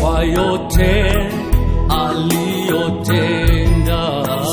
kwa yote aliyotenda.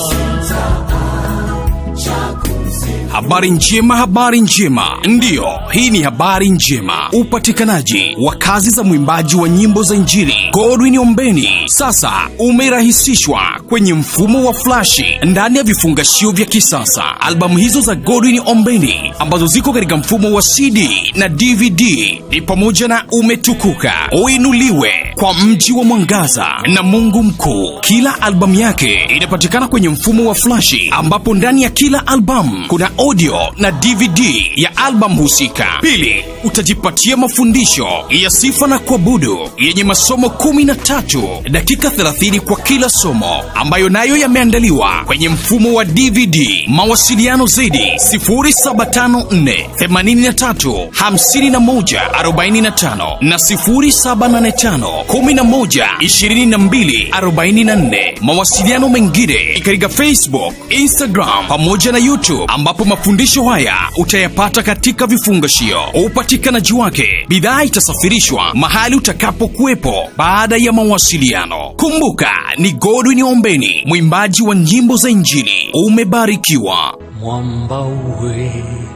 Habari njema, habari njema. Ndiyo, hii ni habari njema. Upatikanaji wa kazi za mwimbaji wa nyimbo za Injili Godwin Ombeni sasa umerahisishwa kwenye mfumo wa flashi ndani ya vifungashio vya kisasa. Albamu hizo za Godwin Ombeni ambazo ziko katika mfumo wa CD na DVD ni pamoja na Umetukuka, Uinuliwe, Kwa Mji wa Mwangaza na Mungu Mkuu. Kila albamu yake inapatikana kwenye mfumo wa flashi ambapo ndani ya kila albamu kuna audio na DVD ya albamu husika. Pili, utajipatia mafundisho ya sifa na kuabudu yenye masomo 13 dakika 30 kwa kila somo ambayo nayo yameandaliwa kwenye mfumo wa DVD. Mawasiliano zaidi 0754 83 51 45 na 0785 11 22 44. Mawasiliano mengine ni katika Facebook, Instagram pamoja na YouTube ambapo mafundisho haya utayapata katika vifungashio. Upatikanaji wake, bidhaa itasafirishwa mahali utakapokuwepo baada ya mawasiliano. Kumbuka ni Godwin Ombeni, mwimbaji wa nyimbo za Injili. Umebarikiwa. mwamba wenye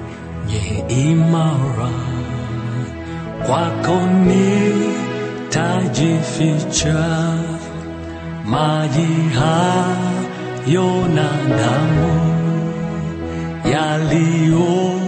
imara, kwako nitajificha, maji hayo na damu yaliyo